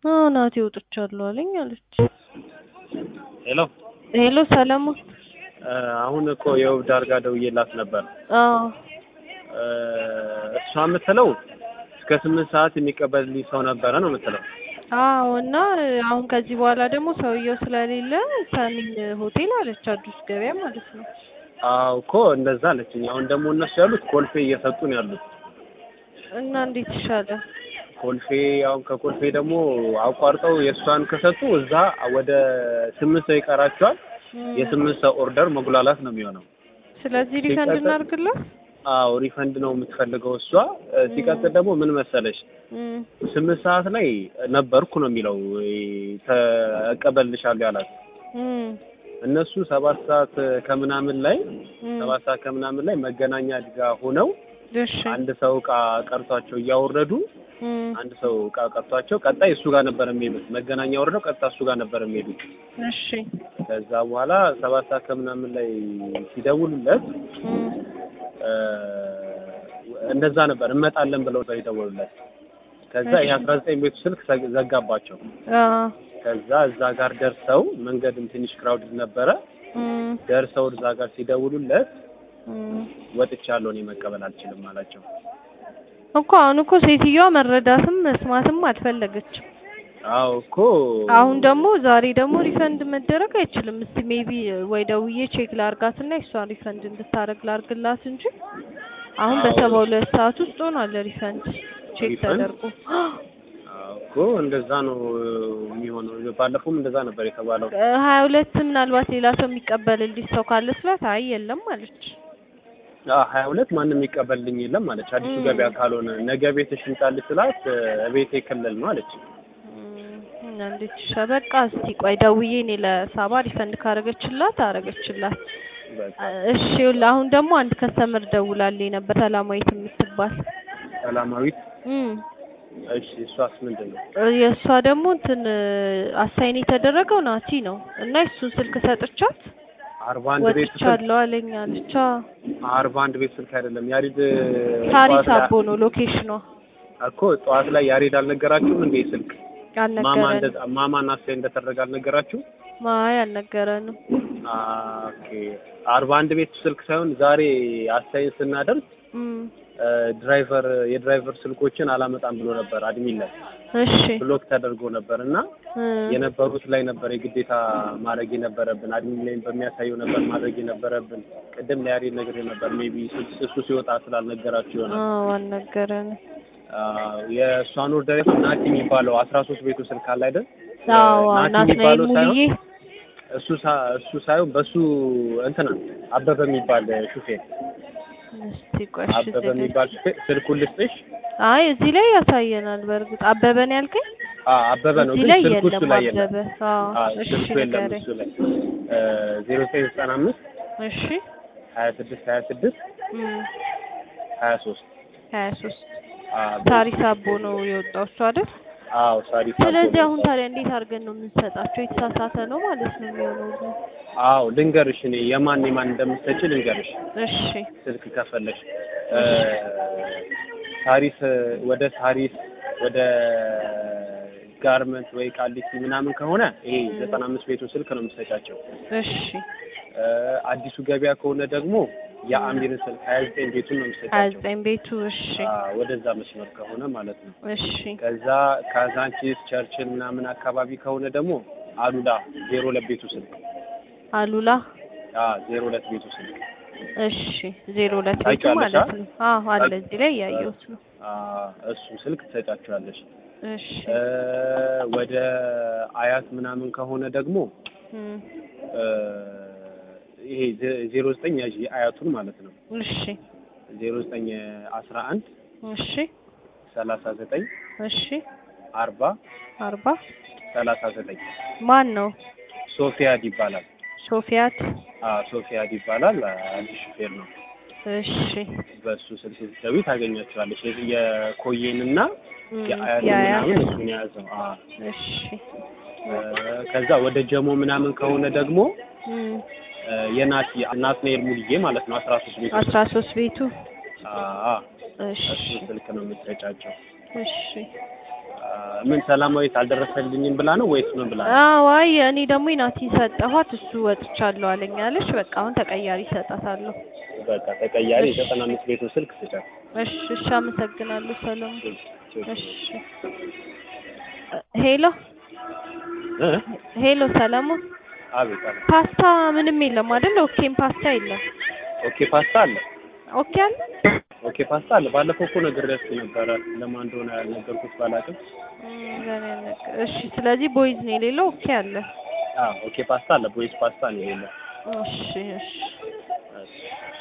አዎ ናቲ ወጥቻለሁ አለኝ አለች። ሄሎ ሄሎ ሰለሞን። አሁን እኮ የውብ ዳርጋ ደውዬላት ነበር። አዎ እ እሷ የምትለው እስከ ስምንት ሰዓት የሚቀበልልኝ ሰው ነበረ ነው የምትለው። አዎ እና አሁን ከዚህ በኋላ ደግሞ ሰውየው ስለሌለ ሰሚን ሆቴል አለች፣ አዲስ ገበያ ማለት ነው። አዎ እኮ እንደዛ አለችኝ። አሁን ደግሞ እነሱ ያሉት ኮልፌ እየሰጡ ነው ያሉት። እና እንዴት ይሻላል? ኮልፌ አሁን ከኮልፌ ደግሞ አቋርጠው የእሷን ከሰጡ እዛ ወደ ስምንት ሰው ይቀራቸዋል። እም፣ የስምንት ሰው ኦርደር መጉላላት ነው የሚሆነው። ስለዚህ ሪፈንድ ሲቀጥል- እናድርግላት። አዎ ሪፈንድ ነው የምትፈልገው እሷ። እ ሲቀጥል ደግሞ ምን መሰለሽ እም፣ ስምንት ሰዓት ላይ ነበርኩ ነው የሚለው እ ተቀበልልሻለሁ ያላት እም፣ እነሱ ሰባት ሰዓት ከምናምን ላይ እም፣ ሰባት ሰዓት ከምናምን ላይ መገናኛ ድጋ ሆነው እሺ አንድ ሰው እቃ ቀርቷቸው እያወረዱ እም፣ አንድ ሰው እቃ ቀርቷቸው ቀጣይ እሱ ጋር ነበር የሚሄዱት። መገናኛ ወርደው ቀጥታ እሱ ጋር ነበር የሚሄዱት። እሺ ከዛ በኋላ ሰባት ሰዓት ከምናምን ላይ ሲደውሉለት እም፣ እ እንደዛ ነበር እንመጣለን ብለው ነው የደወሉለት። ከዛ ይሄ አስራ ዘጠኝ ቤቱ ስልክ ዘ- ዘጋባቸው። አዎ ከዛ እዛ ጋር ደርሰው መንገድም ትንሽ ክራውድድ ነበረ። እም፣ ደርሰው እዛ ጋር ሲደውሉለት እም። ወጥቻለሁ እኔ መቀበል አልችልም አላቸው። እኮ አሁን እኮ ሴትዮዋ መረዳትም መስማትም አልፈለገችም። አዎ እኮ አሁን ደግሞ ዛሬ ደግሞ ሪፈንድ መደረግ አይችልም። እስቲ ሜቢ ወይ ደውዬ ቼክ ላርጋትና እሷን ሪፈንድ እንድታረግ ላርግላት እንጂ አሁን አዎ። በሰባ ሁለት ሰዓት ውስጥ ሆኗል ሪፈንድ ቼክ ሪፈንድ? ተደርጎ። አዎ እኮ እንደዛ ነው የሚሆነው። ባለፈውም እንደዛ ነበር የተባለው። ሀያ ሁለት ምናልባት ሌላ ሰው የሚቀበልልሽ ሰው ካለ ስላት አይ የለም አለች። አዎ ሀያ ሁለት ማንም የሚቀበልልኝ የለም አለች። አዲሱ እም። ገበያ ካልሆነ ነገ ቤትሽ ልምጣልሽ ስላት ቤቴ ክልል ነው አለች። እም፣ እና እንዴት ይሻ በቃ እስቲ ቆይ ደውዬ እኔ ለሳባ ሪፈንድ ካረገችላት አረገችላት። በቃ እሺ ይኸውልህ አሁን ደግሞ አንድ ከስተመር ደውላልኝ ነበር ሰላማዊት የምትባል ሰላማዊት እም እሺ፣ እሷስ ምንድን ነው? የእሷ ደግሞ እንትን አሳይን የተደረገው ናቲ ነው እና እሱን ስልክ ሰጥቻት አርባ አንድ ቤት ስልክ ወጥቻለሁ አለኝ አለች። አዎ አርባ አንድ ቤት ስልክ አይደለም ያሪድ ታሪስ ጠዋት ላይ- አቦ ነው ሎኬሽኗ። እኮ ጠዋት ላይ ያሬድ አልነገራችሁም እንዴ? ስልክ ማማ አልነገረንም። እንደ ማማ ናስቴ እንደተደረገ አልነገራችሁም? ማይ አልነገረንም። ኦኬ አርባ አንድ ቤት ስልክ ሳይሆን ዛሬ አሳይን ስናደርግ እም እ ድራይቨር የድራይቨር ስልኮችን አላመጣም ብሎ ነበር አድሚን ላይ እሺ ብሎክ ተደርጎ ነበር እና እም የነበሩት ላይ ነበር የግዴታ ማድረግ የነበረብን አድሚን ላይ በሚያሳየው ነበር ማድረግ የነበረብን። ቅድም ለያሬድ ነገር ነበር ሜቢ እሱ ሲወጣ ስላልነገራችሁ ይሆናል። አዎ አልነገረንም። አዎ የእሷን ኦርደር ናቲ የሚባለው አስራ ሶስት ቤቱ ስልክ አለ አይደል? አዎ ናቲ ናትናኤል የሚባለው ሳይሆን ሙሉዬ እሱ ሳ- እሱ ሳይሆን በሱ እንትና አበበ የሚባል ሹፌር እስቲ ቆይ እሺ አበበ እዚህ ላይ- የሚባል ሹፌር ስልኩን ልስጥሽ። አይ እዚህ ላይ ያሳየናል። በእርግጥ አበበ ነው ያልከኝ? አዎ አበበ ነው እዚህ ግን ላይ ስልኩ እሱ የለም ላይ የለም። አበበ። አዎ አዎ እሺ ስልኩ የለም ንገረኝ። እሱ ላይ ዜሮ ዘጠኝ ዘጠና አምስት እሺ ሀያ ስድስት ሀያ ስድስት እም ሀያ ሶስት ሀያ ሶስት ታሪስ አቦ ነው የወጣው እሱ አይደል? አዎ ሳሪስ ስለዚህ አቦ አሁን ነው። ታዲያ እንዴት አድርገን ነው የምንሰጣቸው? የተሳሳተ ነው ማለት ነው የሚሆነው። አዎ ልንገርሽ እኔ የማን የማን እንደምትሰጪ ልንገርሽ እሺ ስልክ ከፈለሽ እ ሳሪስ ወደ ሳሪስ ወደ ጋርመንት ወይ ቃሊቲ ምናምን ከሆነ ይሄ ዘጠና አምስት ቤቱ ስልክ ነው የምትሰጫቸው። እሺ እ አዲሱ ገበያ ከሆነ ደግሞ የአሚርን ስልክ ሀያ ዘጠኝ ቤቱን ነው ሀያ የምትሰጫቸው። ዘጠኝ ቤቱ እሺ አዎ፣ ወደዛ መስመር ከሆነ ማለት ነው። እሺ ከዛ ካዛንቺስ ቸርችን ምናምን አካባቢ ከሆነ ደግሞ አሉላ ዜሮ ሁለት ቤቱ ስልክ አሉላ አዎ ዜሮ ሁለት ቤቱ ስልክ እሺ ዜሮ ሁለት ቤቱ ታውቂዋለሽ ማለት አ? ነው። አዎ አለ እዚህ ላይ እያየሁት ነው። አዎ እሱ ስልክ ትሰጫቸዋለሽ። እሺ እ ወደ አያት ምናምን ከሆነ ደግሞ እም እ ይሄ ዜ- ዜሮ ዘጠኝ ያዥ አያቱን ማለት ነው እሺ ዜሮ ዘጠኝ አስራ አንድ እሺ ሰላሳ ዘጠኝ እሺ አርባ አርባ ሰላሳ ዘጠኝ ማን ነው? ሶፊያድ ይባላል። ሶፊያት አዎ ሶፊያድ ይባላል። አዲስ ሹፌር ነው። እሺ በእሱ ስልክ ስትደውይ ታገኛቸዋለሽ። የ- የኮዬንና እም የአያቱን የአያት ምናምን እሱን የያዘው። አዎ እሺ እ ከዛ ወደ ጀሞ ምናምን ከሆነ ደግሞ እም እ የናቲ ናትናኤል ሙልዬ ማለት ነው አስራ ሶስት ቤት አስራ ሶስት ቤቱ አዎ እሺ እሱ ስልክ ነው የምትሰጫቸው። እሺ ምን ሰላማዊት አልደረሰልኝም ብላ ነው ወይስ ምን ብላ ነው? አዎ አይ እኔ ደግሞ ናቲን ሰጠኋት እሱ ወጥቻለሁ አለኝ አለች። በቃ አሁን ተቀያሪ እሰጣታለሁ። በቃ ተቀያሪ እሺ። የዘጠና አምስት ቤቱ ስልክ ስጫት። እሺ እሺ፣ አመሰግናለሁ ሰለሞን። እሺ ሄሎ እ? ሄሎ ሰለሞን፣ አቤት አቤት። ፓስታ ምንም የለም አይደል? ኦኬም ፓስታ የለም። ኦኬ ፓስታ አለ። ኦኬ አለ። ኦኬ ፓስታ አለ። ባለፈው እኮ ነግሬያችሁ ነበረ። ለማን እንደሆነ ያልነገርኩት ባላውቅም። እም፣ ለኔ ያልነገ- እሺ ስለዚህ ቦይዝ ነው የሌለው። ኦኬ አለ። አዎ ኦኬ ፓስታ አለ። ቦይስ ፓስታ ነው የሌለው። እሺ እሺ እሺ።